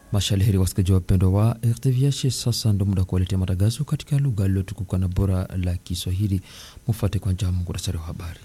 Mashalheri wasikizaji wapendwa wa RTVH, sasa ndo muda kuwaletea matangazo katika lugha iliyotukuka na bora la Kiswahili. Mufuate kwanza muhtasari wa habari.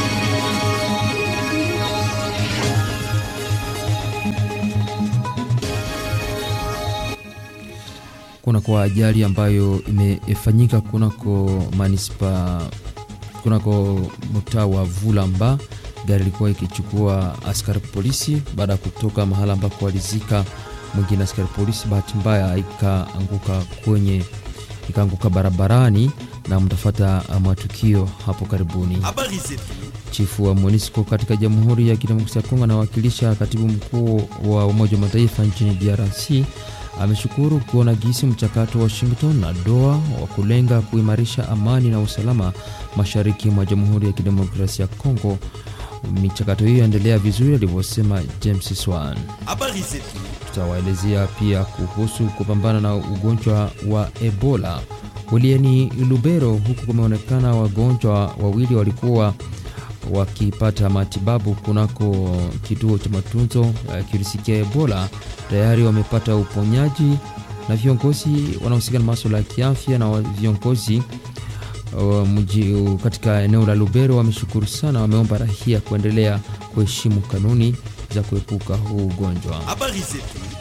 Kuna kwa ajali ambayo imefanyika kunako manispa kunako mtaa wa Vulamba, gari ilikuwa ikichukua askari polisi baada ya kutoka mahala ambako walizika mwingine askari polisi, bahati mbaya ikaanguka kwenye ikaanguka barabarani, na mtafata matukio hapo karibuni. Chifu wa MONUSCO katika Jamhuri ya Kidemokrasia ya Kongo anawakilisha katibu mkuu wa Umoja wa Mataifa nchini DRC ameshukuru kuona gisi mchakato wa Washington na Doha wa kulenga kuimarisha amani na usalama mashariki mwa Jamhuri ya Kidemokrasia ya Kongo michakato hiyo yaendelea vizuri, alivyosema James Swan. Tutawaelezea pia kuhusu kupambana na ugonjwa wa Ebola wilayani Lubero, huku kumeonekana wagonjwa wawili walikuwa wakipata matibabu kunako kituo cha matunzo ya kirisikia Ebola, tayari wamepata uponyaji, na viongozi wanaohusika na masuala ya kiafya na viongozi Uh, mji uh, katika eneo la Lubero wameshukuru sana, wameomba rahia kuendelea kuheshimu kanuni za kuepuka huu ugonjwa.